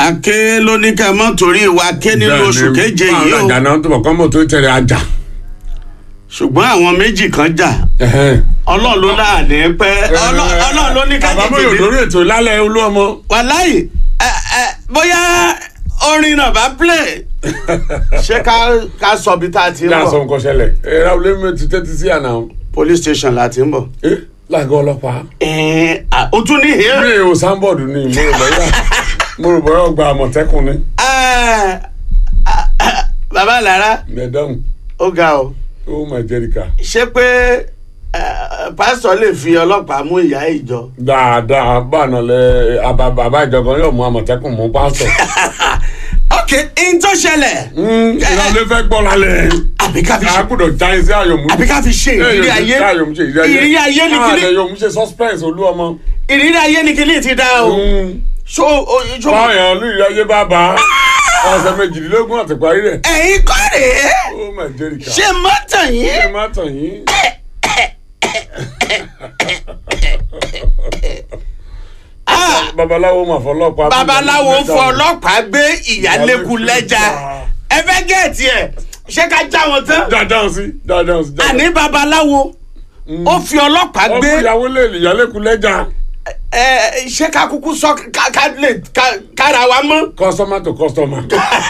àké ló ní ká mọ́ torí ìwà ké nínú oṣù keje yìí o àjà náà tó bọ̀ kọ́ mọ̀ tó tẹ̀lé àjà. ṣùgbọ́n àwọn méjì kan jà ọlọ́run ló láàánú pẹ́ Ọlọ́- ọlọ́run ló ní ká àbámọ̀ tètè yóò dé. lórí ètò lálẹ́ olú ọmọ. wàláyé ẹ ẹ bóyá orin náà bá play ṣé ká ká sọ bí tá a ti ń ní àṣọ bọ̀ nǹkan ṣẹlẹ̀ ẹ ráwọlé mi ti tẹ́tí sí àná. police station la ti ń bọ̀. ẹ lágọ̀ ọlọ́pàá. ẹ̀ẹ́n, à, ó tún ní mi hẹ́ẹ́. ò sáńbọ̀dù ni mo rò bọ́yá mo rò bọ́yá ọgbà àmọ̀tẹ́kùn ni. Ẹ, à, à, bàbá lára mẹ̀dáhùn ó ga o ó mà jẹ́ríkà. ṣé pé ẹ, pásítọ̀ lè fi ọlọ́pàá mú ìyá ìjọ. dáadáa báàná lẹ àbá bàbá ìjọba yóò mú àmọ̀tẹ́kùn mú pásítọ̀. ok n tó ṣẹlẹ̀ ìrọ̀lẹ́ fẹ́ gbọ́ lálẹ́. àbí ká fi ṣe àgùdọ̀ jáde sí àyọ̀mú. àbí ká fi ṣe ìrírí ayé àyọ̀mú ṣe ìrírí ayé. ìrírí ayé ni kíní àyọ̀mú ṣe suspense olú ọmọ. ìrírí ayé ni kíní ti dá o ṣó o- ṣó báyọ̀ olùyìí ayé bá bá ọ̀sẹ̀ méjìlélógún àti parí rẹ̀. ẹ̀yin kọ́ rèé ó mà jẹ́ríkà. ṣé mọ́tàn ẹ yín má tàn yín. Ah, babaláwo mà fọlọ́pàá. babaláwo fọ ọlọ́pàá gbé ìyálékun lẹ́jà ẹ fẹ́ gẹ̀ẹ́tì ẹ̀ ṣé ká já wọn tán dáadáa sí dáadáa sí. àní babaláwo ó fi ọlọ́pàá ó gbé fi ìyàwó lè ìyálékun lẹ́jà. ẹ ṣé ká kúkú sọ ká ká lè ká- kára wa mọ́. customer to customer.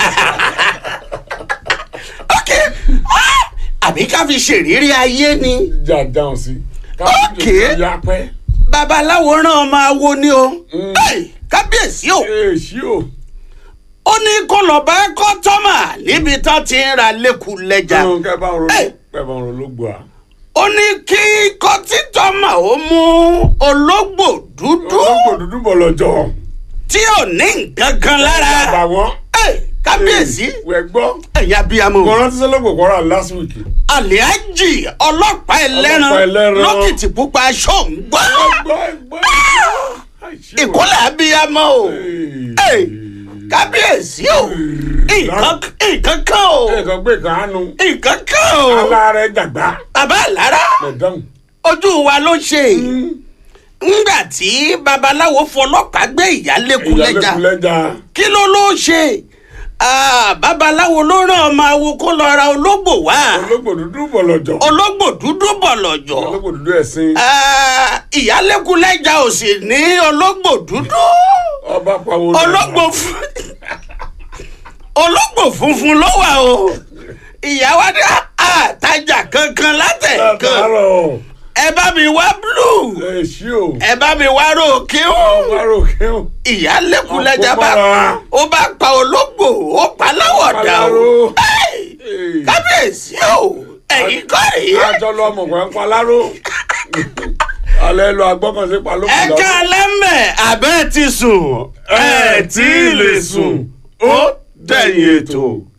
ok Ah, àbí ká fi ṣèrírí ayé ni dáadáa sí. Okay. ya pẹ́. babaláwo rán ọmọ awo ni o Hey, kábíyèsí o èsì o. ó ní kó lọ bá kọ́tọ́mà níbi tán ti ń ra lẹ́kùn lẹ́jà kẹ́ bá ń ro Hey. kẹ́ bá ń ro lógbò à. ó ní kí kọ́títọ́mà ó mú ológbò dúdú ológbò dúdú bọ̀ lọ́jọ́. tí ò ní nǹkan kan lára bàwọ́n. Hey, kábíyèsí wẹ̀ gbọ́. ẹ̀yà abiyamọ kò rántí sọ́lọ́gbò kọ́ra last week. aliaji ọlọ́pàá ẹlẹ́ran Ọlọ́pàá ẹlẹ́ran. lókìtì pupa ṣóǹgbọ́ gbọ́ gbọ́. ìkólẹ̀ abiyamọ o Hey, kábíyèsí o nǹkan nǹkan kan o nǹkan gbé kàánú. nǹkan kan o aláàrẹ jàgbá. bàbá àlára mẹ̀dáhùn. ojú wa ló ṣe ńgbà tí babaláwo fọlọ́pàá gbé ìyálékun lẹ́jà ìyálékun lẹ́jà. kí ló ló ṣe Ah, babaláwo ló rán ọmọ awo kó lọ ra ológbò wá ológbò dúdú bọ̀ lọ́jọ́. ológbò dúdú bọ̀lọ̀jọ̀ ológbò dúdú ẹ̀sìn. Ah, ìyálékun lẹ́jà ò sì ní ológbò dúdú ọba pàwọ́. ológbò fún ológbò funfun ló wà o ìyàwó ní àtajà kankan látẹ̀kan látàárọ̀. ẹ bá mi wá blue èsì o. ẹ bá mi wá ròkè o wárò kéwòn. ìyálékun lẹ́jà bá Ọ̀pọ̀ ó bá pa ológbò ó pa láwọ̀dà o Paláró. Hey, kábíyèsí o ẹ̀yin kọ́ rèé àjọ lọ ọmọ kan paláró. alẹ́ lọ agbọ́kànṣe palókùn ẹ ká lẹ́mẹ̀ abẹ́ ti sùn ẹ tí ì lè sùn ó dẹ̀yìn ètò.